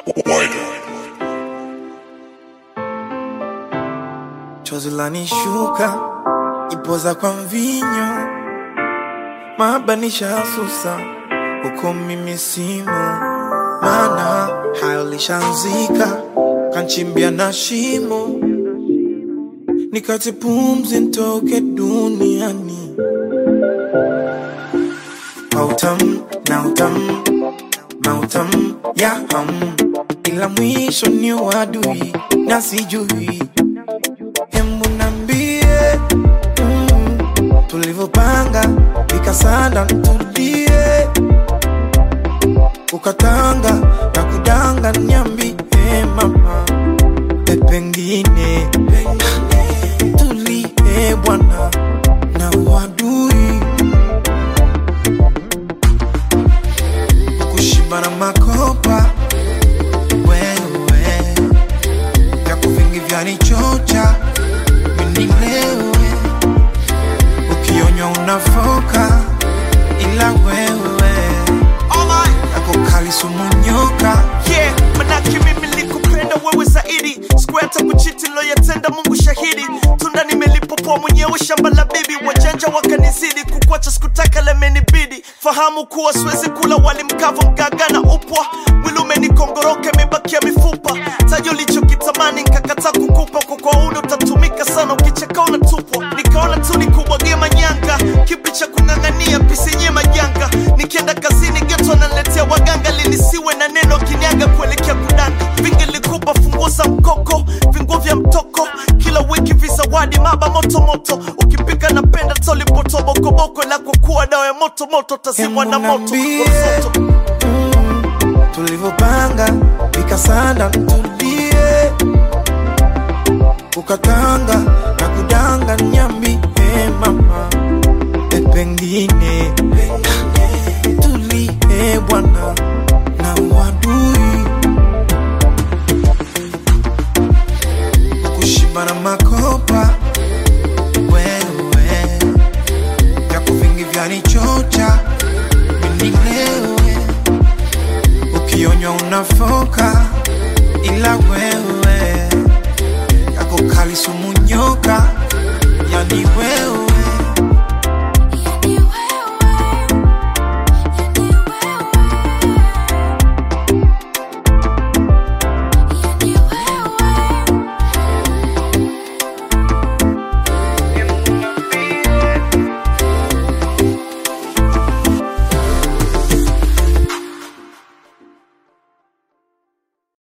Chozi lanishuka ipoza kwa mvinyo, mabanisha susa huko mimi simu, mana hayo lishanzika kanchimbia na shimo, nikati pumzi ntoke duniani. Mautam na utam mautam ya ham, ila mwisho ni wadui na sijui Hembu nambie mm, tulivyopanga vikasanda ntulie, ukatanga na kudanga nyambi eh, mama e pengine tulie bwana na uadui kushiba na makopa wewe vyako vingi vyanichocha minilewe ukionywa unafoka ila wewe yako kali sumunyoka yeah, manake mimi nilikupenda wewe zaidi siku hata kuchiti loyatenda mungu shahidi tunda nimelipopoa mwenyewe shamba la bibi wajanja wakanizidi kukwacha sikutaka lemenibidi fahamu kuwa siwezi kula wali mkavu mgaga na upwa mwili umenikongoroka imebakia mifupa taji ulichokitamani nkakataa kukupa kwa kwa uno utatumika sana ukicheka unatupwa nikaona tu nikubwagie manyanga kipi cha kung'ang'ania pisenye majanga nikienda kazini geto ananiletea waganga linisiwe na neno kinyaga kuelekea kudanga vingelikupa funguo za mkoko vinguo vya mtoko kila wiki vizawadi maba moto moto ukipika napenda tolipotobokoboko lako kuwa dawa ya moto moto tazimwa na moto Niambie. Msoto. mm, tulivyopanga vikasanda ntulie, ukatanga na kudanga nyambi eh, mama e pengine tulie bwana na uadui kushiba na makopa wewe vyako vingi vyanichocha minilewe ukionywa unafoka ila wewe yako kali sumunyoka yani wewe